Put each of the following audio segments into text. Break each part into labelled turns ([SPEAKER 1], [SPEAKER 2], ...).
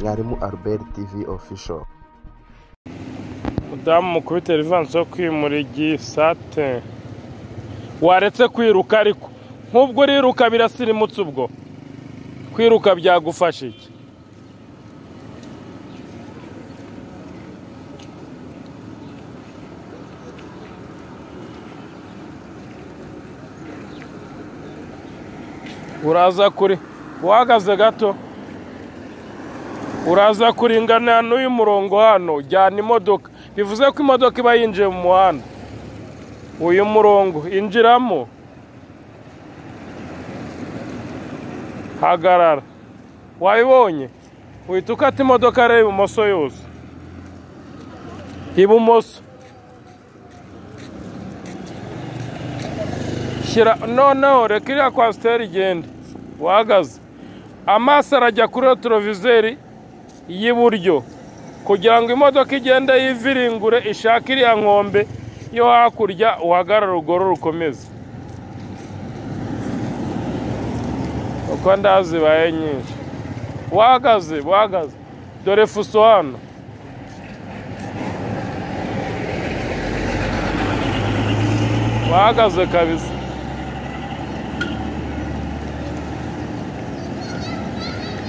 [SPEAKER 1] mwarimu albert tv official
[SPEAKER 2] mudamu mukubiteri ivansi yo kwimura igisate waretse kwiruka ariko nk'ubwo uriruka birasirimutse ubwo kwiruka byagufasha iki uraza kuri uhagaze gato uraza kuringana n'uyu murongo hano jyana imodoka bivuze ko imodoka iba yinjiye mu muhanda uyu murongo injiramo hagarara wayibonye uhita ukata imodoka areba ibumoso yose ibumoso shyira noneho reka iriya kwasiteri igende wahagaze amaso arajya kuri rotorovizeri y'iburyo kugira ngo imodoka igende yiviringure ishake iriya nkombe yo hakurya uhagarare urugoro rukomeze uko ndazibaye nyinshi wahagaze wahagaze dore fuso hano wahagaze kabisa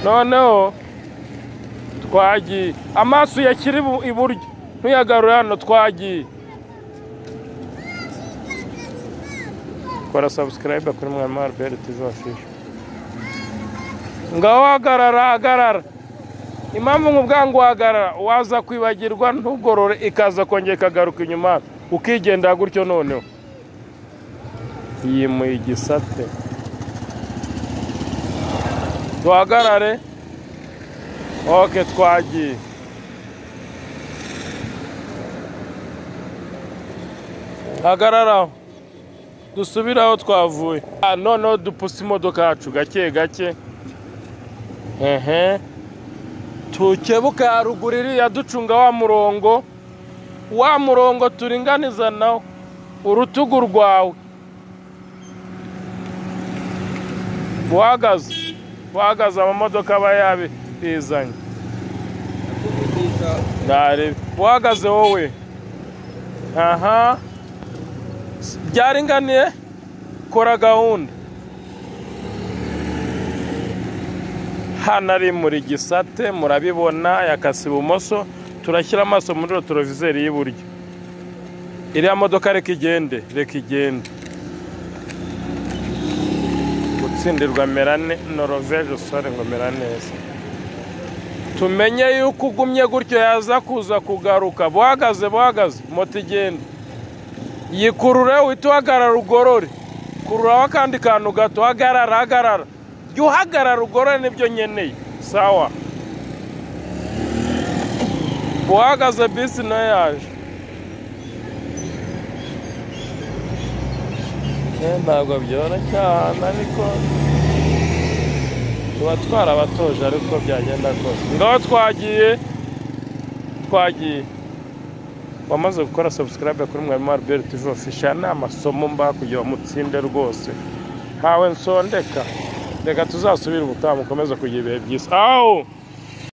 [SPEAKER 2] noneho twagiye amaso yakiri iburyo ntuyagarure hano twagiye kora sabusikarayiba kuri mwarimu albert izafisha ngaho hagarara hagarara impamvu nk'ubwa ngo uhagarara waza kwibagirwa ntugorore ikaza kongera ikagaruka inyuma ukigendera gutyo noneho yimuye igisate duhagarare oke twagiye hagararaho dusubire aho twavuye noneho dupuse imodoka yacu gake gake hehe tukebuka ya ruguru iriya ducunga wa murongo wa murongo turinganiza nawo urutugu rwawe buhagaze buhagaze amamodoka aba yabizanye buhagaze wowe aha byaringaniye kora gahunda hano ari muri gisate murabibona yakase ibumoso turashyira amaso muri rotorovizeri y'iburyo iriya modoka reka igende reka igende gutsindirwa merane noroveje sore ngo mera neza tumenye yuko ugumye gutyo yaza kuza kugaruka buhagaze buhagaze moto igenda yikurure uhita uhagarara ugorore kururaho akandi kantu gato hagarara hagarara jya uhagarara ugorore nibyo nkeneye sawa uhagaze bisi nayo yaje ntabwo cyane ariko tuba twarabatoje ariko byagenda kose ngaho twagiye twagiye wamaze gukora sabusikarabe kuri mwarimu albert ijofisha ni amasomo mba kugira ngo mutsinde rwose ntawe nsondeka reka tuzasubire ubutaha mukomeze kugira ibihe byiza aho